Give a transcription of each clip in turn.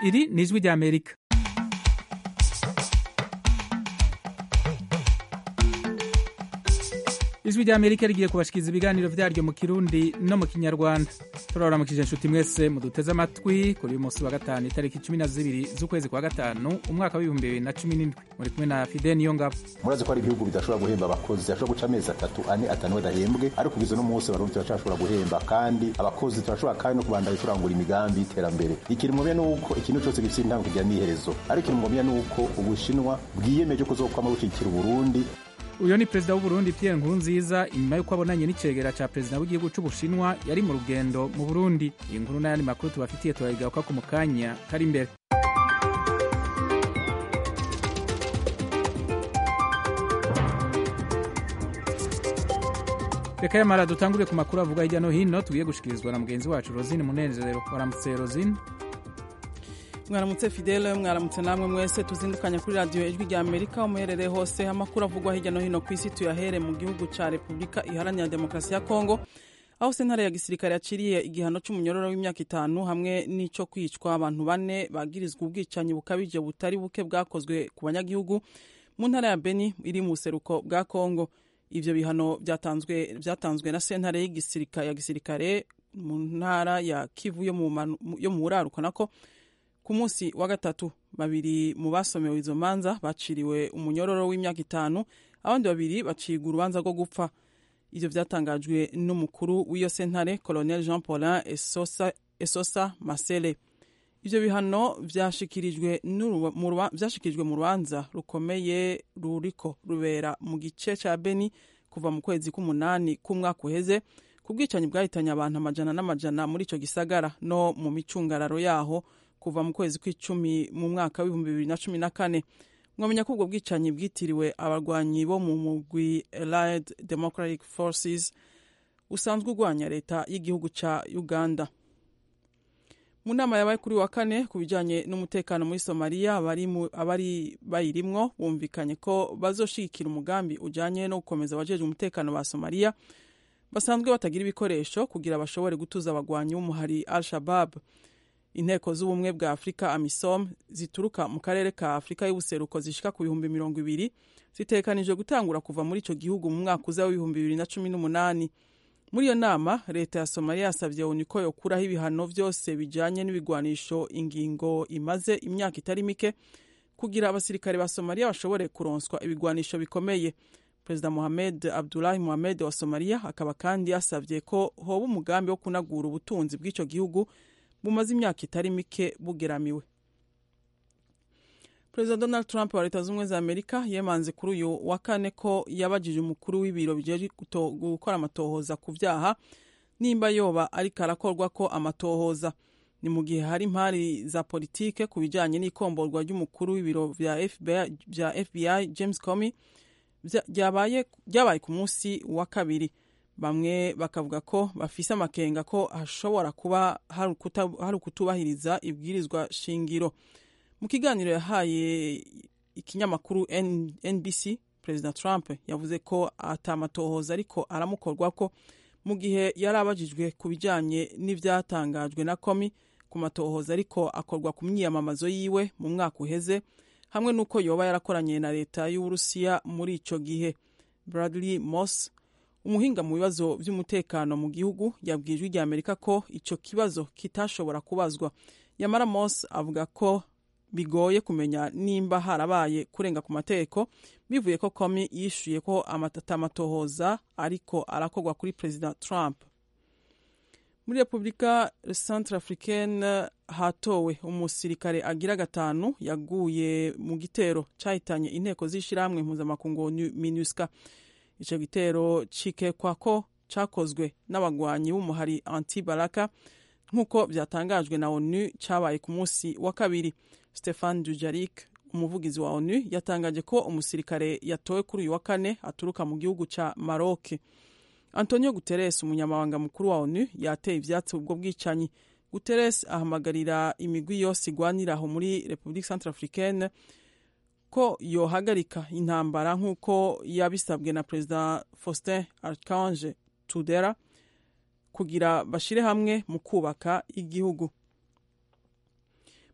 iri ni ijwi rya amerika ijwi rya amerika rigiye kubashikiriza ibiganiro vyaryo mu kirundi no mu kinyarwanda turabaramukije inshuti mwese muduteze amatwi kuri uyu munsi wa gatanu itariki cumi na zibiri z'ukwezi kwa gatanu umwaka w'ibihumbi bibiri na cumi n'indwi muri kumwe na fide niyo ngabo murazi ko hari ibihugu bidashobora guhemba abakozi ashobora guca amezi atatu ane atanu badahembwe ariko kugeza uno munsi abarundi turacashobora guhemba kandi abakozi turashobora kandi no kubandanya turangura imigambi y'iterambere ikintu mumenya ni uko ikintu cyose gifite intango kigira n'iherezo ariko ikintu mumenya ni uko ubushinwa bwiyemeje kuzokwama bushyigikira uburundi uyu ni perezida w'uburundi pierre nkurunziza inyuma y'uko abonanye n'icegera ca perezida w'igihugu c'ubushinwa yari mu rugendo mu burundi iyi nkuru n'ayandi makuru tubafitiye turayigaruka ku mu kanya kari imbere reka yamara dutangure ku makuru avuga hirya no hino tugiye gushikirizwa na mugenzi wacu rosine munezero waramutse rosine mwaramutse fidele mwaramutse namwe mwese tuzindukanya kuri radiyo ijwi rya amerika umuherereye hose amakuru avugwa hirya no hino ku isi tuyahere mu gihugu cya repubulika iharanira demokarasi ya kongo aho sentare ya gisirikare yaciriye igihano cy'umunyororo w'imyaka itanu hamwe n'icyo kwicwa abantu bane bagirizwa ubwicanyi bukabije butari buke bwakozwe ku banyagihugu mu ntara ya beni iri mu buseruko bwa kongo ibyo bihano byatanzwe byatanzwe na sentare ya gisirikare mu ntara ya kivu yo mu buraruko nako ku munsi wa gatatu babiri mu basomewe izo manza baciriwe umunyororo w'imyaka itanu abandi babiri bacirwa urubanza rwo gupfa ivyo vyatangajwe n'umukuru w'iyo sentare colonel jean paulin esosa, esosa masele ivyo bihano vyashikirijwe mu rubanza rukomeye ruriko rubera mu gice ca beni kuva mu kwezi k'umunani k'umwaka uheze ku bwicanyi bwahitanye abantu amajana n'amajana muri ico gisagara no mu micungararo yaho kuva mu kwezi kw'icumi mu mwaka w'ibihumbi bibiri na cumi na kane mwamenya ko ubwo bwicanyi bwitiriwe abarwanyi bo mu mugwi allied democratic forces usanzwe urwanya leta y'igihugu ca uganda mu nama yabaye kuri wa kane ku bijanye n'umutekano muri somaliya abari bayirimwo bumvikanye ko bazoshigikira umugambi ujanye no gukomeza abajejwe umutekano ba somaliya basanzwe batagira ibikoresho kugira bashobore gutuza abagwanyi b'umuhari al shabab inteko z'ubumwe bwa afurika amisom zituruka mu karere ka afurika y'ubuseruko zishika ku bihumbi mirongo ibiri zitekanijwe gutangura kuva muri ico gihugu mu mwaka uza w'ibihumbi bibiri na cumi n'umunani muri iyo nama leta ya somaliya yasavye onu ko yokuraho ibihano vyose bijanye n'ibigwanisho ingingo imaze imyaka itari mike kugira abasirikare ba somaliya bashobore kuronswa ibigwanisho bikomeye perezida mohamed abdulahi mohamed wa somaliya akaba kandi yasavye ko hoba umugambi wo kunagura ubutunzi bw'ico gihugu bumaze imyaka itari mike bugeramiwe perezida donald trump wa leta z'ubumwe za amerika yemanze kuri uyu wa kane ko yabajije umukuru w'ibiro bijeje gukora amatohoza ku vyaha nimba yoba ariko arakorwa ko amatohoza ni mu gihe hari impari za politike ku bijanye n'ikomborwa ry'umukuru w'ibiro vya FBI, vya fbi james comey ryabaye ku munsi wa kabiri bamwe bakavuga ko bafise amakenga ko hashobora kuba hari ukutubahiriza ibwirizwa shingiro mu kiganiro yahaye ikinyamakuru nbc perezida trump yavuze ko atamatohoza ariko aramukorwa ko mu gihe yari abajijwe ku bijanye n'ivyatangajwe na komi ku matohoza ariko akorwa ku myiyamamazo yiwe mu mwaka uheze hamwe n'uko yoba yarakoranye na leta y'uburusiya muri ico gihe bradley moss umuhinga mu bibazo by'umutekano mu gihugu yabwiye ijwi rya amerika ko icyo kibazo kitashobora kubazwa yamara mos avuga ko bigoye kumenya nimba harabaye kurenga ku mategeko bivuye ko komi yishuye ko atamatohoza ariko arakorwa kuri perezida trump muri repubulika centre africaine hatowe umusirikare agira gatanu yaguye mu gitero cyahitanye inteko z'ishyirahamwe mpuzamakungu minusca icyo gitero cikekwa ko cyakozwe n'abagwanyi b'umuhari anti baraka nk'uko byatangajwe na onu cyabaye ku munsi wa kabiri stefan dujarik umuvugizi wa onu yatangaje ko umusirikare yatowe kuri uyu wa kane aturuka mu gihugu cya maroc antonio guterres umunyamabanga mukuru wa onu yateye ivyatsi ubwo bwicanyi guterres ahamagarira imigwi yose igwanira aho muri republique centre africaine ko yohagarika intambara nk'uko yabisabwe na perezida faustin archange tudera kugira bashire hamwe mu kubaka igihugu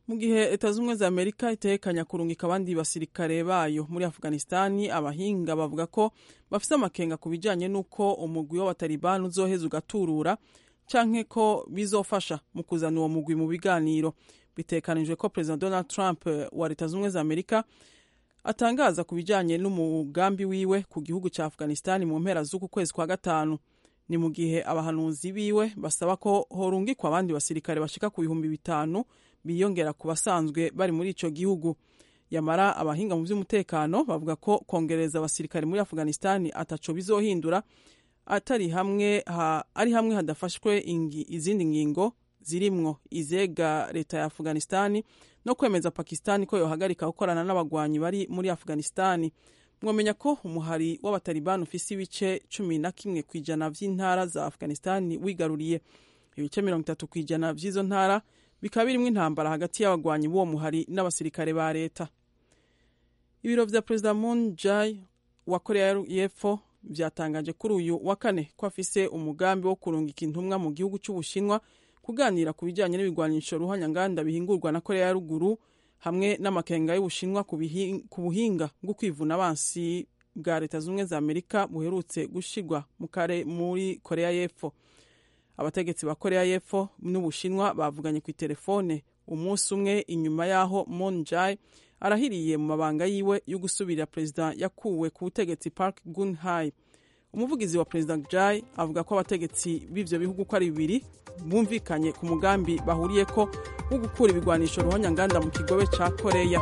mu gihe leta z'ubumwe za amerika itekanya kurungika abandi basirikare bayo muri afghanistani abahinga bavuga ko bafise amakenga ku bijanye n'uko umugwi w'abatalibani uzoheza ugaturura canke ko bizofasha mu kuzana uwo mugwi mu biganiro bitekanijwe ko perezida donald trump wa leta z'ubumwe za amerika atangaza ku bijanye n'umugambi wiwe ku gihugu ca afghanistani mu mpera z'uku kwezi kwa gatanu ni mu gihe abahanuzi biwe basaba ko horungikwa abandi basirikare bashika ku bihumbi bitanu biyongera ku basanzwe bari muri ico gihugu yamara abahinga mu vy'umutekano bavuga ko kongereza abasirikare muri afghanistani ataco bizohindura atari hamwe ha, ari hamwe hadafashwe ingi, izindi ngingo zirimwo izega leta ya afghanistani no kwemeza pakistani ko yohagarika gukorana n'abagwanyi bari muri afghanistani mwamenya ko umuhari w'abatalibani ufise ibice cumi na kimwe ku ijana vy'intara za afghanistani wigaruriye ibice mirongo itatu ku ijana vy'izo ntara bikaba birimwo intambara hagati y'abagwanyi b'uwo muhari n'abasirikare ba leta ibiro vya perezida moon jae wa korea y'epfo vyatangaje kuri uyu wa kane ko afise umugambi wo kurungika intumwa mu gihugu c'ubushinwa kuganira ku bijanye n'ibigwanisho ruhanyanganda bihingurwa na korea ya ruguru hamwe n'amakenga y'ubushinwa ku buhinga bwo kwivuna abansi bwa leta z'ubumwe za amerika buherutse gushirwa muri korea y'epfo abategetsi ba korea y'epfo n'ubushinwa bavuganye ku itelefone umunsi umwe inyuma y'aho moon jae arahiriye mu mabanga yiwe yo gusubirira perezida yakuwe ku butegetsi park gunhai umuvugizi wa perezida jae avuga ko abategetsi b'ivyo bihugu uko ari bibiri bumvikanye ku mugambi bahuriyeko wo gukura ibigwanisho ruhonyanganda mu kigobe ca koreya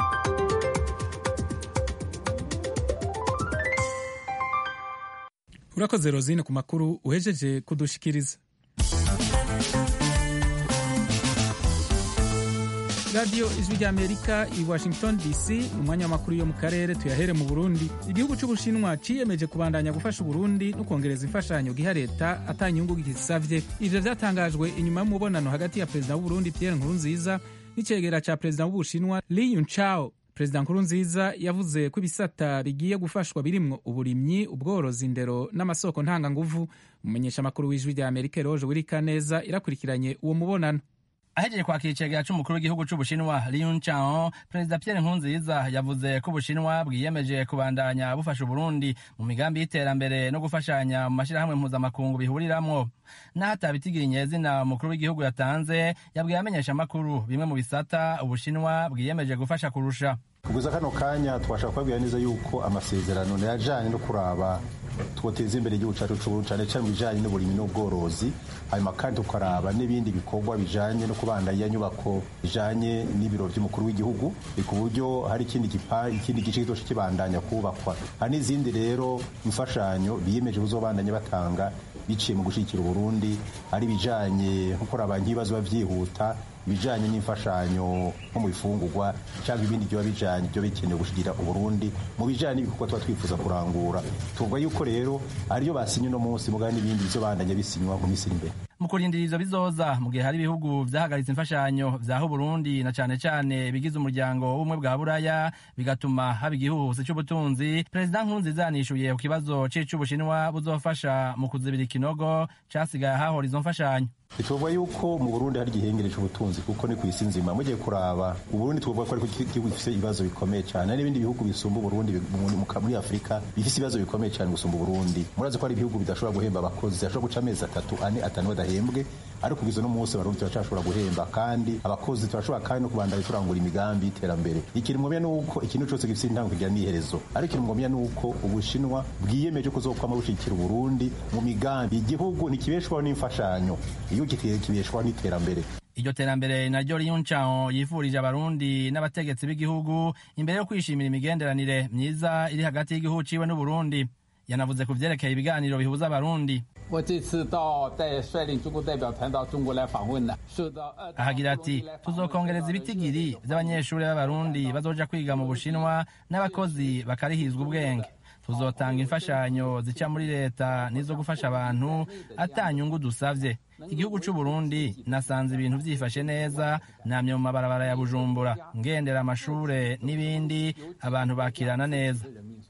urakoze rozine ku makuru uhejeje kudushikiriza radiyo ijwi ry'amerika i washington dc mu mwanya w'amakuru yo mu karere tuyahere mu burundi igihugu cy'ubushinwa ciyemeje kubandanya gufasha uburundi no kongereza imfashanyo giha leta atanyungu gisavye ivyo vyatangajwe inyuma y'umubonano hagati ya perezida w'uburundi pierre nkurunziza n'icegera ca perezida w'ubushinwa li yuncao perezida nkurunziza yavuze ko ibisata bigiye gufashwa birimwo uburimyi ubworozi indero n'amasoko ntanganguvu umumenyesha amakuru w'ijwi rya amerika eroje wirikaneza irakurikiranye uwo mubonano ahejeje kwakira icegera c'umukuru w'igihugu c'ubushinwa Liu Chao perezida Pierre Nkurunziza yavuze ko ubushinwa bwiyemeje kubandanya bufasha uburundi mu migambi y'iterambere no gufashanya mu mashirahamwe mpuzamakungu bihuriramwo naho atabitigiye izina umukuru w'igihugu yatanze yabwiye amenyesha amakuru bimwe mu bisata ubushinwa bwiyemeje gufasha kurusha kugeza kano kanya twashaka kubabwira neza yuko amasezerano yajanye no kuraba twoteza imbere igihugu cyacu c'uburundi cane cane mu bijanye n'uburimyi n'ubworozi hanyuma kandi tukaraba n'ibindi bikorwa bijanye no kubandanya nyubako bijanye n'ibiro vy'umukuru w'igihugu ku buryo hari ikindi gipa ikindi gice kizoca kibandanya kubakwa hari n'izindi rero imfashanyo biyemeje kuzobandanya batanga biciye mu gushigikira uburundi ari bijanye nko kuraba nk'ibibazo biba vyihuta ibijanye n'imfashanyo nko mu bifungurwa cyangwa ibindi byoba bijanye byo bikenewe gushigira uburundi mu bijanye n'ibikorwa tuba twifuza kurangura tuvuga yuko rero ariyo basinye uno munsi mugabo n'ibindi bizobandanya bisinywa mu minsi iri imbere mu kurindira ivyo bizoza mu gihe hari ibihugu vyahagaritse imfashanyo vyaha uburundi na cane cane bigize umuryango w'ubumwe bwa buraya bigatuma haba igihuhusi c'ubutunzi perezida nkurunziza yanishuye ku kibazo c'ic'ubushinwa buzofasha mu kuzibira ikinogo casigaye ahahora izo mfashanyo tuvuga yuko mu burundi hari igihengere c'ubutunzi kuko ni ku isi nzima mugiye kuraba uburundi tuvuga ko ariko igihugu gifise ibibazo bikomeye cane hari n'ibindi bihugu bisumba uburundi muri afurika bifise ibibazo bikomeye cane gusumba uburundi murazi ko hari ibihugu bidashobora guhemba abakozi bashobora guca amezi atatu ane atanu badahembwe ariko kugeza no munsi abarundi turacashobora guhemba kandi abakozi turashobora kandi no kubandanya turangura imigambi y'iterambere ikintu ngomya nuko ikintu cose gifise intango kigira n'iherezo ariko ikintu ngomya nuko ubushinwa bwiyemeje kuzokwama bushigikira uburundi mu migambi igihugu ntikibeshwaho n'imfashanyo igihugu kibeshwaho n'iterambere iryo terambere naryo Liu Chao yifurije abarundi n'abategetsi b'igihugu imbere yo kwishimira imigenderanire myiza iri hagati y'igihugu ciwe n'uburundi yanavuze ku vyerekeye ibiganiro bihuza abarundi 我这次到带率领中国代表团到中国来访问呢，受到 ahagira ati tuzokongereza ibitigiri vy'abanyeshuri b'abarundi bazoja kwiga mu bushinwa n'abakozi bakarihizwa ubwenge tuzotanga imfashanyo zica muri leta n'izo gufasha abantu atanyungu dusavye igihugu c'uburundi nasanze ibintu vyifashe neza namye mu mabarabara ya bujumbura ngendera amashure n'ibindi abantu bakirana neza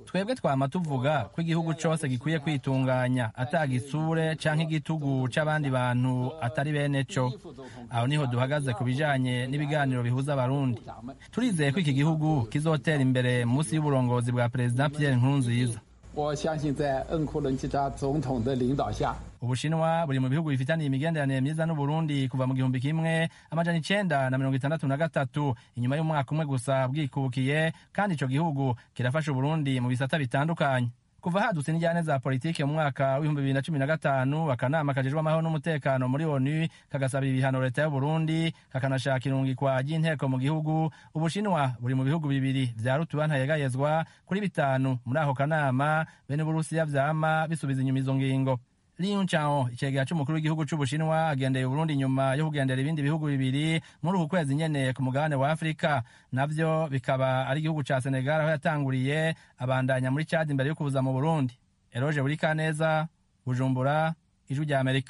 twebwe twama tuvuga ko igihugu cose gikwiye kwitunganya atagisure canke igitugu c'abandi bantu atari bene co aho niho duhagaze ku bijanye n'ibiganiro bihuza abarundi turizeye ko iki gihugu kizotera imbere munsi y'uburongozi bwa perezida pierre nkurunziza 我相信在恩库伦基扎总统的领导下， ubushinwa buri mu bihugu bifitaniye imigenderanire myiza n'uburundi kuva mu gihumbi kimwe amajana icenda na mirongo itandatu na gatatu inyuma y'umwaka umwe gusa bwikubukiye kandi ico gihugu kirafasha uburundi mu bisata bitandukanye kuva hadutse n'injyane za politiki mu mwaka w'ibihumbi bibiri na cumi na gatanu akanama kajejwe amahoro n'umutekano muri onu kagasaba ibihano leta y'uburundi kakanashaka irungikwa ry'inteko mu gihugu ubushinwa buri mu bihugu bibiri vya rutuba ntayegayezwa kuri bitanu muri ako kanama bene uburusiya vyama bisubiza inyuma izo ngingo Liu Chao icegera c'umukuru w'igihugu c'Ubushinwa agendeye Uburundi nyuma yo kugendera ibindi bihugu bibiri muri uku kwezi nyene ku mugabane wa Afrika navyo bikaba ari igihugu ca Senegal aho yatanguriye abandanya muri Chad imbere yo kuza mu Burundi Eroge Burikaneza Bujumbura Ijwi rya Amerika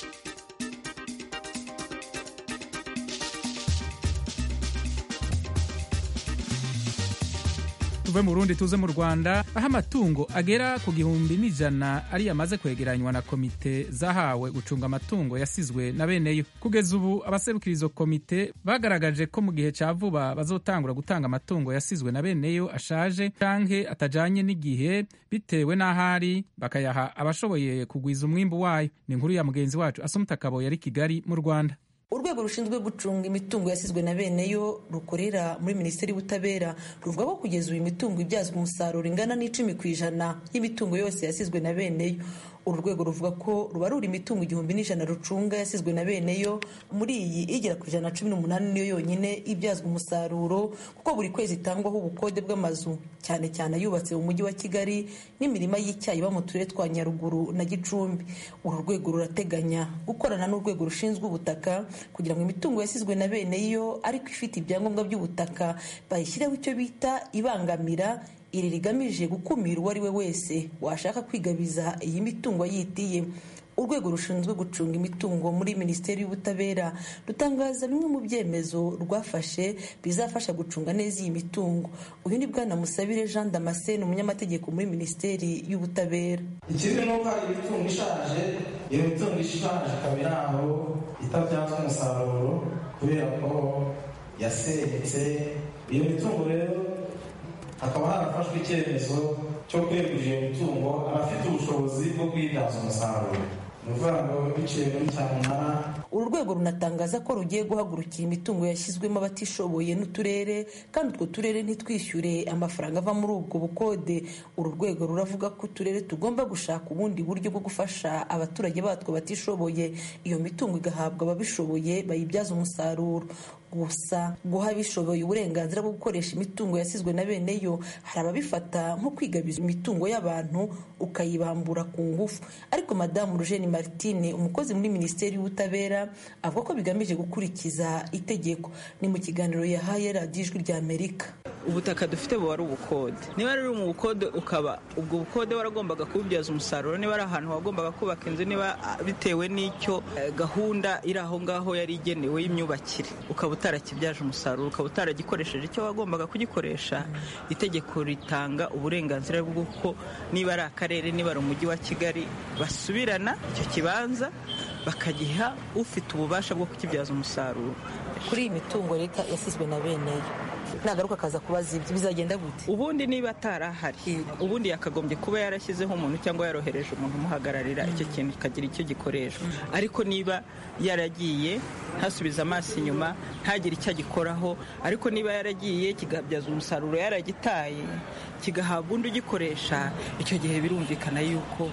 tuve mu Burundi tuze mu Rwanda aho amatungo agera ku gihumbi n'ijana ari yamaze kwegeranywa na komite zahawe gucunga amatungo yasizwe na beneyo kugeza ubu abaserukira izo komite bagaragaje ko mu gihe ca vuba bazotangura gutanga amatungo yasizwe na beneyo ashaje canke atajanye n'igihe bitewe n'ahari bakayaha abashoboye kugwiza umwimbu wayo ni inkuru ya mugenzi wacu asumuta kabo yari kigali mu Rwanda urwego rushinzwe gucunga imitungo yasizwe na beneyo rukorera muri minisiteri y'ubutabera ruvuga ko kugeza ubu imitungo ibyazwa umusaruro ingana n'icumi ku ijana y'imitungo yose yasizwe na beneyo uru rwego ruvuga ko rubarura imitungo igihumbi n'ijana rucunga yasizwe na beneyo muri iyi igera ku ijana na cumi n'umunani niyo yonyine ibyazwa umusaruro kuko buri kwezi itangwaho ubukode bw'amazu cyane cyane ayubatse mu mujyi wa kigali n'imirima y'icyayi iba mu turere twa nyaruguru na gicumbi uru rwego rurateganya gukorana n'urwego rushinzwe ubutaka kugira ngo imitungo yasizwe na beneyo ariko ifite ibyangombwa by'ubutaka bayishyireho icyo bita ibangamira iri rigamije gukumira uwo ari we wese washaka kwigabiza iyi mitungo yitiye urwego rushinzwe gucunga imitungo muri minisiteri y'ubutabera rutangaza bimwe mu byemezo rwafashe bizafasha gucunga neza iyi mitungo uyu ni bwana musabire jean damascene umunyamategeko muri minisiteri y'ubutabera ikindi ni uko hari imitungo ishaje iyo mitungo ishaje ikaba iri aho itabyazwa umusaruro kubera ko yasenyutse iyo mitungo rero hakaba harafashwe icyemezo cyo kwegurira iyo mitungo abafite ubushobozi bwo kuyibyaza umusaruro ni ukuvuga ngo biciye muri cyamunara uru rwego runatangaza ko rugiye guhagurukira imitungo yashyizwemo abatishoboye n'uturere kandi utwo turere ntitwishyure amafaranga ava muri ubwo bukode uru rwego ruravuga ko uturere tugomba gushaka ubundi buryo bwo gufasha abaturage batwo batishoboye iyo mitungo igahabwa ababishoboye bayibyaza umusaruro gusa guha abishoboye uburenganzira bwo gukoresha imitungo yasizwe na bene yo hari ababifata nko kwigabiza imitungo y'abantu ukayibambura ku ngufu ariko madamu rujeni martine umukozi muri minisiteri y'ubutabera avuga ko bigamije gukurikiza itegeko ni mu kiganiro yahaye radiyo ijwi rya amerika ubutaka dufite buba ari ubukode niba rero mu bukode ukaba ubwo bukode waragombaga kububyaza umusaruro niba ari ahantu wagombaga kubaka inzu niba bitewe n'icyo gahunda iri aho ngaho yari igenewe y'imyubakire ukaba utarakibyaje umusaruro ukaba utaragikoresheje icyo wagombaga kugikoresha itegeko ritanga uburenganzira bw'uko niba ari akarere niba ari umujyi wa kigali basubirana icyo kibanza bakagiha ufite ububasha bwo kukibyaza umusaruro kuri iyi mitungo leta yasizwe na bene yo nagaruka akaza kubaza ibyo bizagenda gute ubundi niba atarahari ubundi yakagombye kuba yarashyizeho umuntu cyangwa yarohereje umuntu umuhagararira icyo kintu kikagira icyo gikoreshwa ariko niba yaragiye ntasubize amaso inyuma ntagire icyo agikoraho ariko niba yaragiye kigabyaza umusaruro yaragitaye kigahabwa undi ugikoresha icyo gihe birumvikana yuko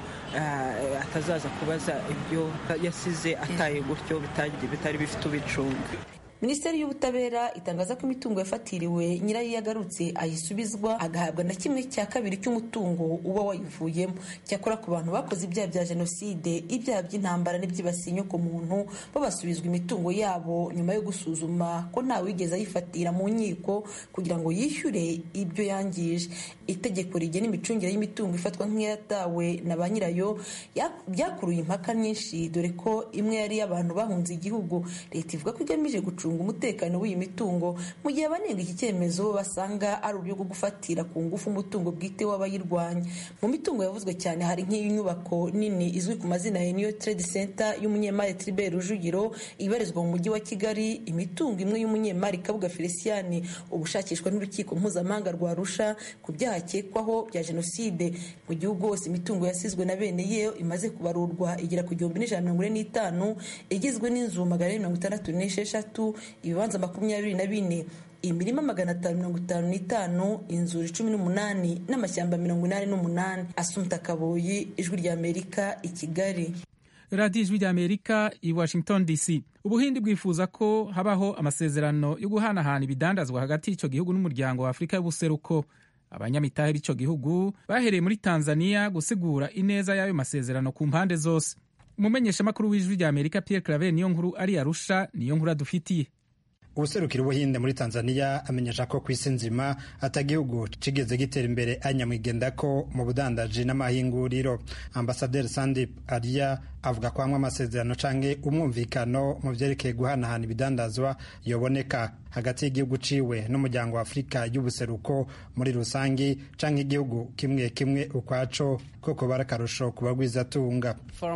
atazaza kubaza ibyo yasize ataye gutyo bitari bifite ubicunga minisiteri y'ubutabera itangaza ko imitungo yafatiriwe nyirayo iyo agarutse ayisubizwa agahabwa na kimwe cya kabiri cy'umutungo uba wayivuyemo cyakora ku bantu bakoze ibyaha bya jenoside ibyaha by'intambara n'ibyibasiye inyokomuntu bo basubizwa imitungo yabo nyuma yo gusuzuma ko nta wigeze ayifatira mu nkiko kugira ngo yishyure ibyo yangije itegeko rigena imicungire y'imitungo ifatwa nk'iyatawe na ba nyirayo byakuruye impaka nyinshi dore ko imwe yari iy'abantu bahunze igihugu leta ivuga ko igamije gucunga gucunga umutekano w'iyi mitungo mu gihe abanenga iki cyemezo basanga ari uburyo bwo gufatira ku ngufu umutungo bwite w'abayirwanya mu mitungo yavuzwe cyane hari nk'inyubako nini izwi ku mazina ya New Trade Center y'umunyemari Tribert Rujugiro ibarizwa mu mujyi wa Kigali imitungo imwe y'umunyemari Kabuga Feliciani ubushakishwa n'urukiko mpuzamahanga rwa Arusha ku byaha akekwaho bya jenoside mu gihugu hose imitungo yasizwe na bene ye imaze kubarurwa igera ku gihumbi n'ijana mirongo ine n'itanu igizwe n'inzu magana ane mirongo itandatu n'esheshatu ibibanza makumyabiri na bine imirima magana atanu mirongo itanu n'itanu inzuri cumi n'umunani n'amashyamba mirongo inani n'umunani asumta kaboyi ijwi ry'amerika i kigali radiyo ijwi ry'amerika i washington dc ubuhindi bwifuza ko habaho amasezerano yo guhanahana ibidandazwa hagati y'icyo gihugu n'umuryango wa afurika y'ubuseruko abanyamitahe b'icyo gihugu bahereye muri tanzania gusigura ineza y'ayo masezerano ku mpande zose umumenyeshamakuru w'ijwi ry'amerika pierre claver niyo nkuru ari arusha niyo nkuru adufitiye ubuserukira ubuhinde muri tanzania amenyesha ko ku isi nzima atagihugu kigeze gitera imbere anyamwigenda ko mu budandaji n'amahinguriro ambasaderi sandip ariya avuga ko hamwe amasezerano canke umwumvikano mu vyerekeye guhanahana ibidandazwa yoboneka hagati y'igihugu ciwe n'umuryango wa afurika y'ubuseruko muri rusangi canke igihugu kimwe kimwe ukwaco koko bara akarusho ku bagwizatunga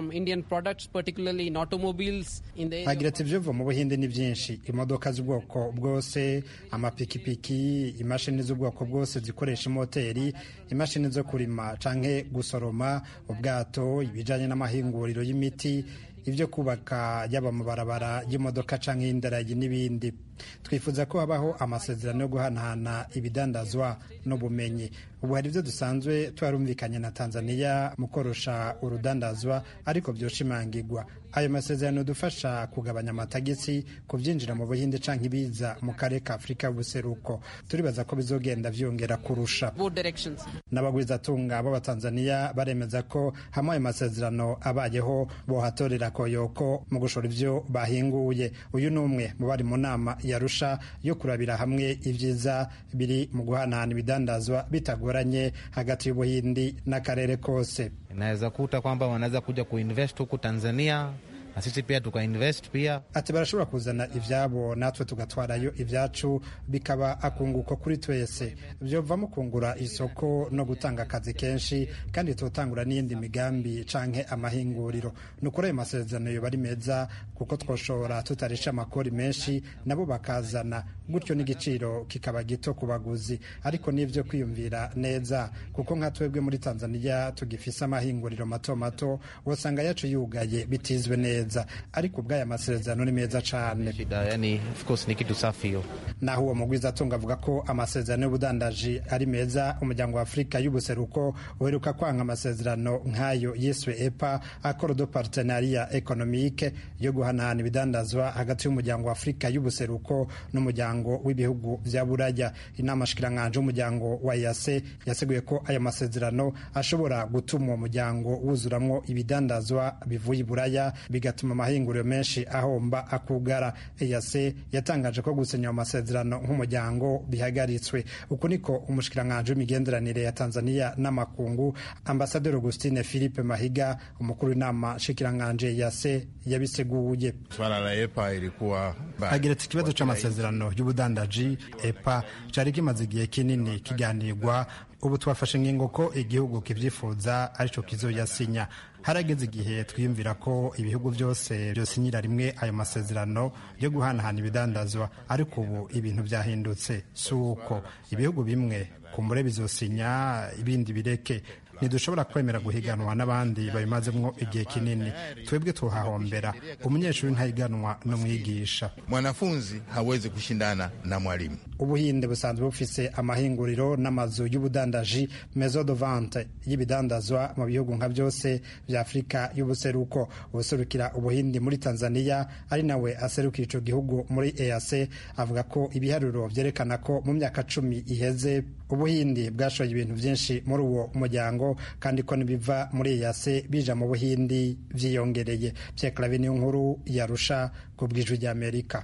agira ati ivyuva mu buhinde ni vyinshi imodoka z'ubwoko bwose amapikipiki imashini z'ubwoko bwose zikoresha imoteri imashini zo kurima canke gusoroma ubwato ibijanye n'amahinguriro y'imiti ibyo kubaka yaba amabarabara y'imodoka canke y'indarayi n'ibindi twifuza ko habaho amasezerano yo guhanahana ibidandazwa n'ubumenyi ubu hari ibyo dusanzwe twarumvikanye na tanzania mu korosha urudandazwa ariko byoshimangirwa ayo masezerano dufasha kugabanya amatagisi ku byinjira mu buhinde canke ibiza mu karere ka afurika y'ubuseruko turibaza ko bizogenda vyongera kurusha n'abagwizatunga b'abatanzaniya baremeza ko hamwe ayo masezerano abayeho bohatorera koyoko mu gushora ivyo bahinguye uyu ni umwe mu bari mu nama yarusha yo kurabira hamwe ibyiza biri mu guhanahana ibidandazwa bitagoranye hagati y'ubuhindi n'akarere kose inaweza kuta kwamba wanaweza kuja kuinvest huku tanzania na sisi pia tukainvest pia. Ati barashobora kuzana ivyabo natwe tugatwarayo ivyacu bikaba akunguko kuri twese vyovamo kungura isoko no gutanga akazi kenshi kandi tutangura n'iyindi migambi canke amahinguriro nukuri ayo masezerano yoba ari meza kuko twoshobora tutarisha amakori menshi nabo bakazana gutyo n'igiciro kikaba gito ku baguzi ariko n'ivyo kwiyumvira neza kuko nka twebwe muri Tanzania tugifise amahinguriro mato mato wosanga yacu yugaye bitizwe neza ariko ubw'aya masezerano ni meza cyane yani, ni kitu safi yo naho uwo mugwiza atunga avuga ko amasezerano y'ubudandaji ari meza umuryango wa afurika y'ubuseruko uheruka kwanga amasezerano nk'ayo yiswe epa akoro do partenaria economique yo guhanahana ibidandazwa hagati y'umuryango wa afurika y'ubuseruko n'umuryango w'ibihugu vya buraya inama shikiranganje y'umuryango wa yase yaseguye ko aya masezerano ashobora gutuma uwo muryango wuzuramwo ibidandazwa bivuye i buraya bigatuma amahinguriro menshi ahomba akugara eyase yatangaje ko gusenya amasezerano nk'umuryango bihagaritswe uku niko umushikiranganji w'imigenderanire ya tanzania n'amakungu ambasaderi augustine philippe mahiga umukuru w'inama nshikiranganji yase yabiseguye swala la epa ilikuwa agira ati ikibazo c'amasezerano y'ubudandaji epa cari kimaze igihe kinini kiganirwa ubu twafashe ingingo ko igihugu kivyifuza arico kizoyasinya harageze igihe twiyumvira ko ibihugu byose byosinyira rimwe ayo masezerano yo guhanahana ibidandazwa ariko ubu ibintu byahindutse si uko ibihugu bimwe kumbure bizosinya ibindi bireke ntidushobora kwemera guhiganwa n'abandi babimazemo igihe kinini twebwe tuhahombera umunyeshuri ntahiganwa n'umwigisha mwanafunzi hawezi kushindana na mwalimu ubuhinde busanzwe bufise amahinguriro n'amazu y'ubudandaji mezo de vente y'ibidandazwa mu bihugu nka byose bya afurika y'ubuseruko ubuserukira ubuhindi muri tanzania ari nawe aserukira ico gihugu muri eac avuga ko ibiharuro vyerekana ko mu myaka cumi iheze ubuhindi bwashoye ibintu byinshi muri uwo muryango kandi ko nibiva muri eac bija mu buhindi vyiyongereye vyekarabe niyo nkuru yarusha ku bw'ijwi ry'amerika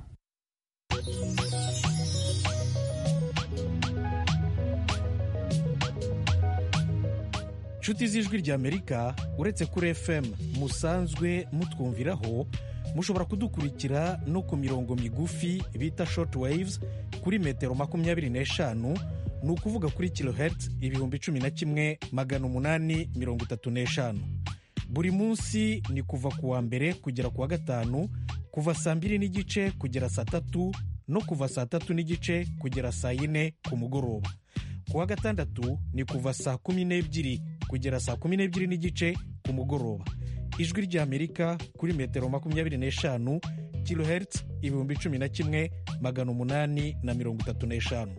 nshuti z'ijwi ry'amerika uretse kuri fm musanzwe mutwumviraho mushobora kudukurikira no ku mirongo migufi bita short waves kuri metero makumyabiri n'eshanu ni ukuvuga kuri kilohertz ibihumbi cumi na kimwe magana umunani mirongo itatu n'eshanu buri munsi ni kuva ku wa mbere kugera ku wa gatanu kuva saa mbiri n'igice kugera saa tatu no kuva saa tatu n'igice kugera saa yine ku mugoroba ku wa gatandatu ni kuva saa kumi n'ebyiri kugera saa kumi n'ebyiri n'igice ku mugoroba ijwi ry'amerika kuri metero makumyabiri n'eshanu kilohertz ibihumbi cumi na kimwe magana umunani na mirongo itatu n'eshanu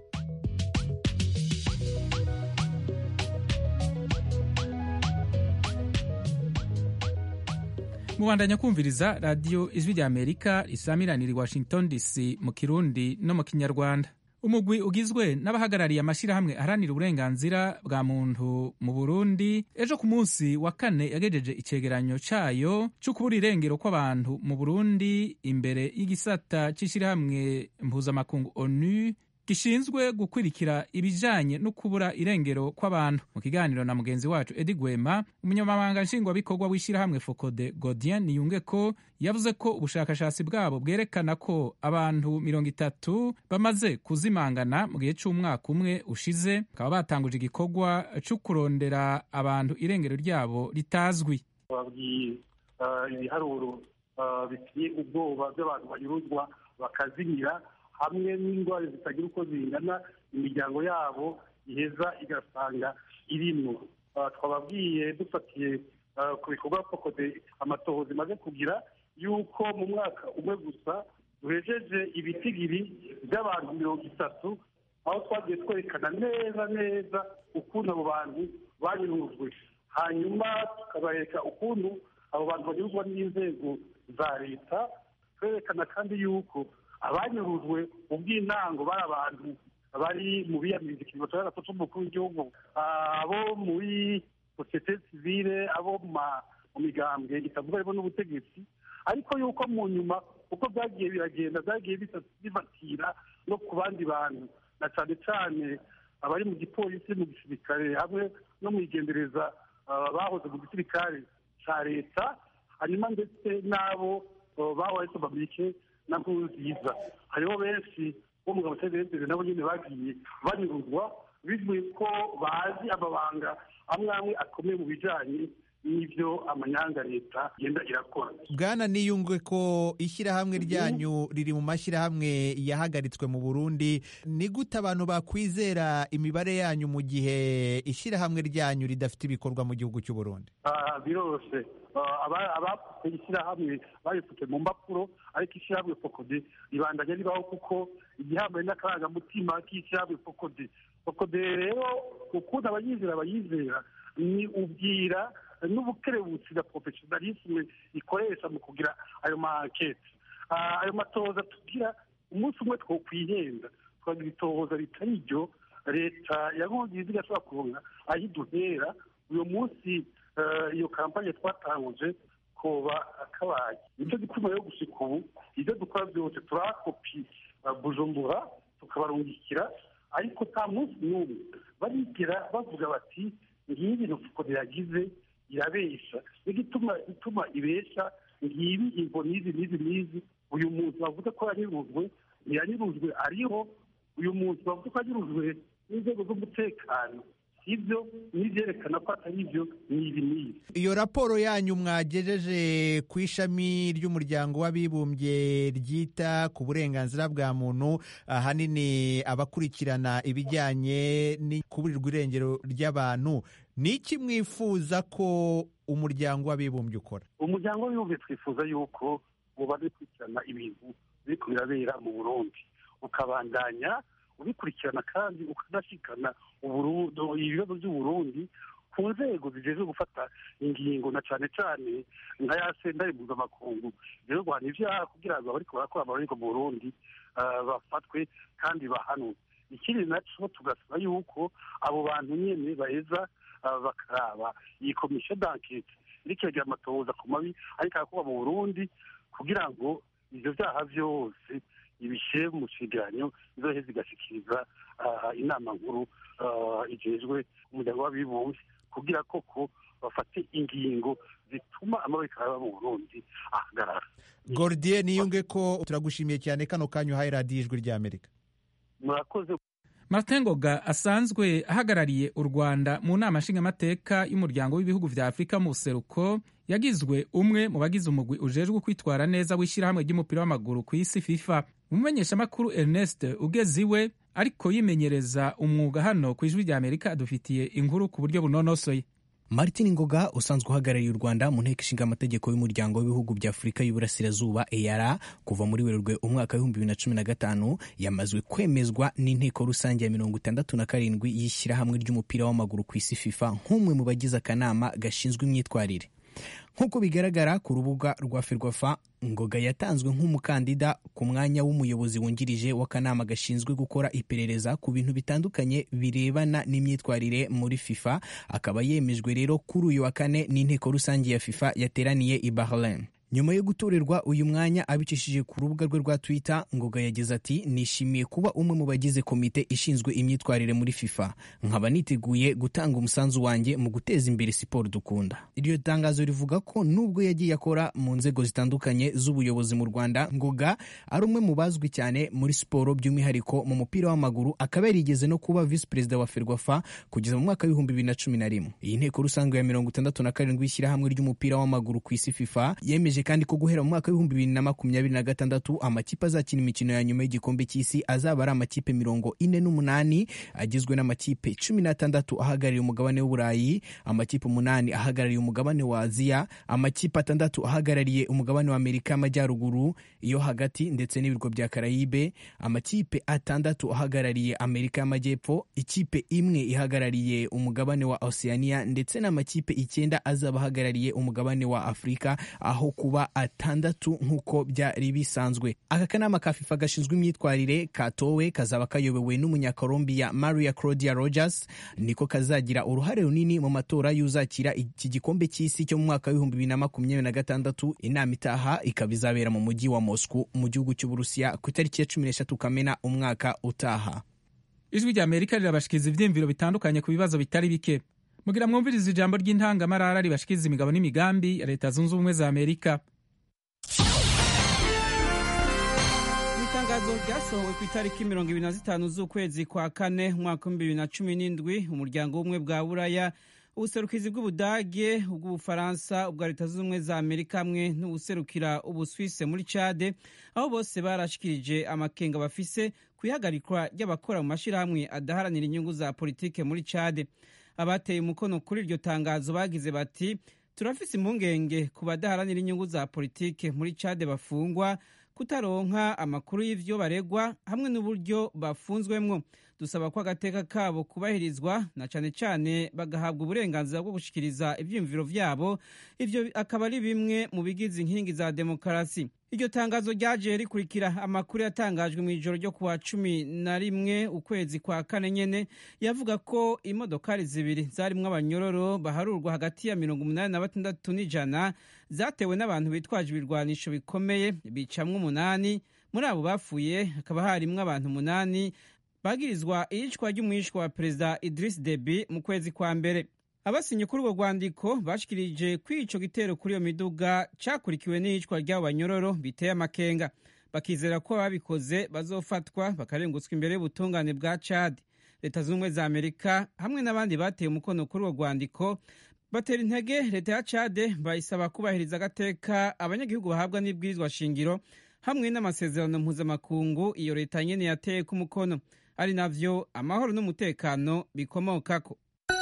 mubandanya kumviriza radiyo ijwi rya amerika risamiranira i washington dc mu kirundi no mu kinyarwanda umugwi ugizwe n'abahagarariye amashyirahamwe aharanira uburenganzira bwa muntu mu burundi ejo ku munsi wa kane yagejeje icegeranyo cayo cyo kubura irengero kw'abantu mu burundi imbere y'igisata c'ishyirahamwe mpuzamakungu onu gishinzwe gukurikira ibijanye no kubura irengero kw'abantu mu kiganiro na mugenzi wacu edi gwema umunyamabanga nshingwabikorwa w'ishyirahamwe fokode godien niyunge ko yavuze ko ubushakashatsi bwabo bwerekana ko abantu mirongo itatu bamaze kuzimangana mu gihe c'umwaka umwe ushize bakaba batanguje igikorwa co kurondera abantu irengero ryabo ritazwi babwiye ibiharuro biteye ubwoba by'abantu banyuruzwa bakazimira hamwe n'indwara zitagira uko zingana imiryango yabo iheza igasanga irimo twababwiye dufatiye ku bikorwa fokode amatohoza imaze kugira yuko mu mwaka umwe gusa duhejeje ibitigiri by'abantu mirongo itatu aho twagiye twerekana neza neza ukuntu abo bantu banyurujwe hanyuma tukabereka ukuntu abo bantu banyurwa n'inzego za leta twerekana kandi yuko abanyurujwe mu bw'intango bari abantu bari mu biyamiriza ikigo cya gatatu cy'umukuru w'igihugu abo muri sosiyete sivile abo mu migambwe itavuga harimo n'ubutegetsi ariko yuko mu nyuma uko byagiye biragenda byagiye bifatira no ku bandi bantu na cyane cyane abari mu gipolisi mu gisirikare hamwe no mu igendereza bahoze mu gisirikare cya leta hanyuma ndetse n'abo bahoze babike na nziza hariho benshi bo mu ngabo cyangwa nabo nyine bagiye banyuruzwa bivuye ko bazi amabanga amwe amwe akomeye mu bijyanye n'ibyo amanyanga leta igenda irakora bwana niyungwe ko ishyirahamwe ryanyu riri mu mashyirahamwe yahagaritswe mu burundi ni gute abantu bakwizera imibare yanyu mu gihe ishyirahamwe ryanyu ridafite ibikorwa mu gihugu cy'u burundi biroroshye abapfuye ishyirahamwe barifute mu mpapuro ariko ishyirahamwe fokode ribandanya ribaho kuko igihambaye n'akarangamutima k'ishyirahamwe fokode fokode rero ukuntu abayizera bayizera ni ubwira n'ubukerebutsi na porofesiyonalisme ikoresha mu kugira ayo mankete ayo matoza tugira umunsi umwe twokwihenda twagira itohoza ritari ryo leta yagongiye igashobora kuronka aho iduhera uyu munsi iyo kampanye twatanguje koba kabaye nicyo gituma yo gushika ubu ibyo dukora byose turakopi bujumbura tukabarungikira ariko nta munsi n'umwe barigera bavuga bati ngiyi ibintu fukode yagize irabesha n'igituma ituma ibesha ngibi ingo n'izi n'izi n'izi uyu muntu bavuga ko yanyurujwe ntiyanyurujwe ariho uyu muntu bavuga ko yanyurujwe n'inzego z'umutekano ibyo n'ibyerekana ko atari ibyo ni ibi n'ibi iyo raporo yanyu mwagejeje ku ishami ry'umuryango w'abibumbye ryita ku burenganzira bwa muntu ahanini abakurikirana ibijyanye n'ikuburirwa irengero ry'abantu ni iki mwifuza ko umuryango w'abibumbye ukora umuryango w'abibumbye twifuza yuko uba ukurikirana ibintu biri birabera mu burundi ukabandanya ubikurikirana kandi ukanashikana ibibazo by'uburundi ku nzego zijejwe gufata ingingo na cyane cyane nka ya sentare mpuzamakungu rero guhana ibyaha kugira ngo abariko barakora amabariko mu burundi bafatwe kandi bahanwe ikindi naco tugasaba yuko abo bantu nyene baheza bakaraba iyi komisiyo d'ankete iriko iragira amatohoza ku mabi ariko arakorwa mu burundi kugira ngo ivyo vyaha vyose ibishyire mu cegeranyo izoheza igashikiriza inama nkuru ijejwe umuryango w'abibumbye kugira koko bafate ingingo zituma amabika aba mu burundi ahagarara gordier niyunge ko turagushimiye cyane kano kanya uhaye radiyo ijwi ry'amerika murakoze martin ngoga asanzwe ahagarariye u rwanda mu nama nshingamateka y'umuryango w'ibihugu vya afurika mu buseruko yagizwe umwe mu bagize umugwi ujejwe kwitwara neza w'ishyirahamwe ry'umupira w'amaguru ku isi fifa umumenyeshamakuru ernest ugeze iwe ariko yimenyereza umwuga hano ku ijwi rya amerika adufitiye inkuru ku buryo bunonosoye martin ngoga usanzwe uhagarariye u rwanda mu nteko ishinga amategeko y'umuryango w'ibihugu bya afurika y'uburasirazuba eyara kuva muri werurwe umwaka w'ibihumbi bibiri na cumi na gatanu yamazwe kwemezwa n'inteko rusange ya mirongo itandatu na karindwi y'ishyirahamwe ry'umupira w'amaguru ku isi fifa nk'umwe mu bagize akanama gashinzwe imyitwarire nk'uko bigaragara ku rubuga rwa ferwafa ngoga yatanzwe nk'umukandida ku mwanya w'umuyobozi wungirije w'akanama gashinzwe gukora iperereza ku bintu bitandukanye birebana n'imyitwarire muri fifa akaba yemejwe rero kuri uyu wa kane n'inteko rusange ya fifa yateraniye i bahrain nyuma yo gutorerwa uyu mwanya abicishije ku rubuga rwe rwa twitter ngoga yagize ati nishimiye kuba umwe mu bagize komite ishinzwe imyitwarire muri fifa nkaba niteguye gutanga umusanzu wanjye mu guteza imbere siporo dukunda iryo tangazo rivuga ko nubwo yagiye akora mu nzego zitandukanye z'ubuyobozi mu rwanda ngoga ari umwe mu bazwi cyane muri siporo by'umwihariko mu mupira w'amaguru akaba yarigeze no kuba visi perezida wa ferwafa kugeza mu mwaka w'ibihumbi bibiri na cumi na rimwe iyi nteko rusange ya mirongo itandatu na karindwi y'ishyirahamwe ry'umupira w'amaguru ku isi fifa yemeje kandi ko guhera mu mwaka w'ibihumbi bibiri na makumyabiri na gatandatu amakipe azakina imikino ya nyuma y'igikombe cy'isi azaba ari amakipe mirongo ine n'umunani agizwe n'amakipe cumi n'atandatu ahagarariye umugabane w'uburayi amakipe umunani ahagarariye umugabane wa aziya amakipe atandatu ahagarariye umugabane wa amerika y'amajyaruguru iyo hagati ndetse n'ibirwa bya karayibe amakipe atandatu ahagarariye amerika y'amajyepfo ikipe imwe ihagarariye umugabane wa oceania ndetse n'amakipe icyenda azaba ahagarariye umugabane wa afurika aho kuba atandatu nk'uko byari bisanzwe aka kanama ka fifa gashinzwe imyitwarire katowe kazaba kayobowe n'umunyakolombiya maria claudia rogers niko kazagira uruhare runini mu matora y'uzakira iki gikombe cy'isi cyo mu mwaka w'ibihumbi bibiri na makumyabiri na gatandatu inama itaha ikaba izabera mu mujyi wa moscow mu gihugu cy'uburusiya ku itariki ya cumi n'eshatu kamena umwaka utaha ijwi rya amerika rirabashikiriza ibyiyumviro bitandukanye ku bibazo bitari bike mugira mwumviriza ijambo ry'intangamarara ribashikiriza imigabo n'imigambi ya leta zunze ubumwe za amerika mu itangazo ryasohowe ku itariki mirongo ibiri na zitanu z'ukwezi kwa kane umwaka w'ibihumbi bibiri na cumi n'indwi umuryango w'ubumwe bwa buraya ubuserukizi bw'ubudage ubw'ubufaransa ubwa leta zunze ubumwe za amerika hamwe n'ubuserukira ubuswise muri cade aho bose barashikirije amakenga bafise ku ihagarikwa ry'abakora mu mashyirahamwe adaharanira inyungu za politike muri cade abateye umukono kuri iryo tangazo bagize bati turafise impungenge ku badaharanira inyungu za politike muri cade bafungwa kutaronka amakuru y'ivyo baregwa hamwe n'uburyo bafunzwemwo dusaba ko agateka kabo kubahirizwa na cane cane bagahabwa uburenganzira bwo gushikiriza ivyiyumviro vyabo ivyo akaba ari bimwe mu bigize inkingi za demokarasi iryo tangazo ryaje rikurikira amakuru yatangajwe mu ijoro ryo kuwa cumi na rimwe ukwezi kwa kane nyene yavuga ko imodokari zibiri zarimwo abanyororo baharurwa hagati ya mirongo umunani na batandatu n'ijana zatewe n'abantu bitwaje ibirwanisho bikomeye bicamwo umunani muri abo bapfuye hakaba harimwo abantu umunani bagirizwa iyicwa ry'umwishwa wa perezida Idris Deby mu kwezi kwa mbere abasinye kuri urwo rwandiko bashikirije ko ico gitero kuri iyo miduga cakurikiwe n'iyicwa ry'abo banyororo biteye amakenga bakizera ko ababikoze bazofatwa bakarengutswa imbere y'ubutungane bwa Chad leta zunze ubumwe za Amerika hamwe n'abandi bateye umukono kuri urwo rwandiko batera intege leta ya Chad bayisaba kubahiriza agateka abanyagihugu bahabwa n'ibwirizwa shingiro hamwe n'amasezerano mpuzamakungu iyo leta nyene yateye ku mukono ari navyo amahoro n'umutekano bikomokako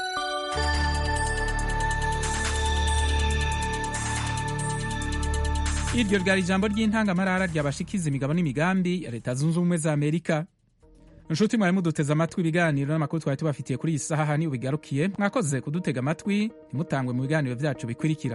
iryo ryari ijambo ry'intangamarara ryabashikiza imigabo n'imigambi ya leta zunze ubumwe za amerika inshuti mwari muduteze amatwi ibiganiro n'amakuru twari tubafitiye kuri iyi saha ni ubigarukiye mwakoze kudutega amatwi ntimutangwe mu biganiro byacu bikurikira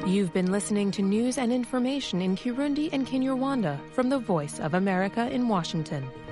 You've been listening to news and information in Kirundi and Kinyarwanda from the Voice of America in Washington.